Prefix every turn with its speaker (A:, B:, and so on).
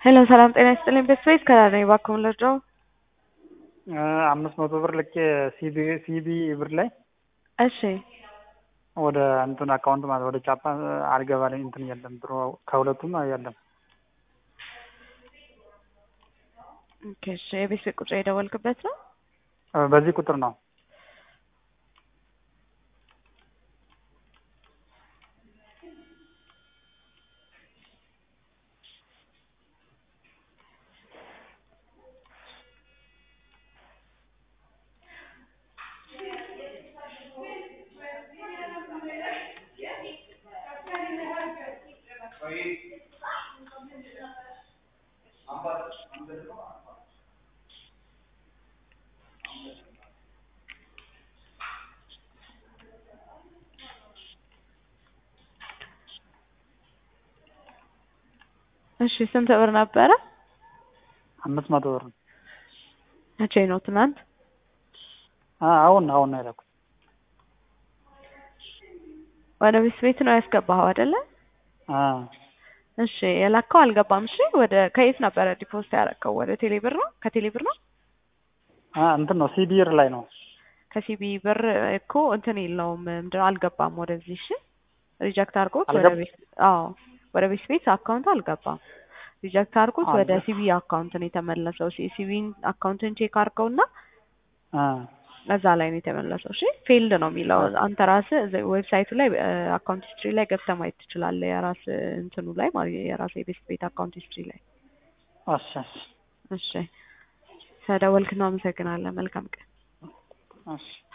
A: ሄሎ ሰላም ጤና ይስጥልኝ። ቤት ስፔስ ከላ ነኝ። እባክዎን ልርዳው?
B: አምስት መቶ ብር ልኬ ሲቢ ሲቢ ብር ላይ
A: እሺ
B: ወደ እንትን አካውንት ማለት ወደ ቻፓ አልገባልኝ እንትን የለም ብሮ ከሁለቱም የለም።
A: ኦኬ እሺ። የቤት ስልክ ቁጥር የደወልክበት ነው?
B: በዚህ ቁጥር ነው።
A: እሺ ስንት ብር ነበረ?
B: አምስት መቶ ብር ነው።
A: መቼ ነው? ትናንት?
B: አሁን አሁን ነው የላኩት።
A: ወደ ቤት ቤት ነው ያስገባኸው አይደለ?
B: አዎ
A: እሺ የላከው አልገባም። እሺ ወደ ከየት ነበረ ዲፖዚት ያደረከው? ወደ ቴሌ ብር ነው? ከቴሌ ብር ነው?
B: እንትን ነው ሲቢ ብር ላይ ነው።
A: ከሲቢ ብር እኮ እንትን የለውም ምንድን ነው አልገባም ወደዚህ። እሺ ሪጀክት አድርጎት ወደ
B: አልገባ-
A: ቤት አዎ ወደ ቤት ቤት አካውንት አልገባም። ሪጀክት አድርጎት ወደ
B: አልገባ-
A: ሲቢ አካውንት ነው የተመለሰው። ሲቢን አካውንትን ቼክ አድርገውና
B: አ
A: እዛ ላይ ነው የተመለሰው። እሺ ፌልድ ነው የሚለው አንተ ራስህ እዚህ ዌብሳይቱ ላይ አካውንት ሂስትሪ ላይ ገብተህ ማየት ትችላለህ። የራስ እንትኑ ላይ ማለት የራስ የቤት ቤት አካውንት ሂስትሪ ላይ።
B: እሺ እሺ
A: እሺ ስለደወልክ እናመሰግናለን። መልካም ቀን።
B: እሺ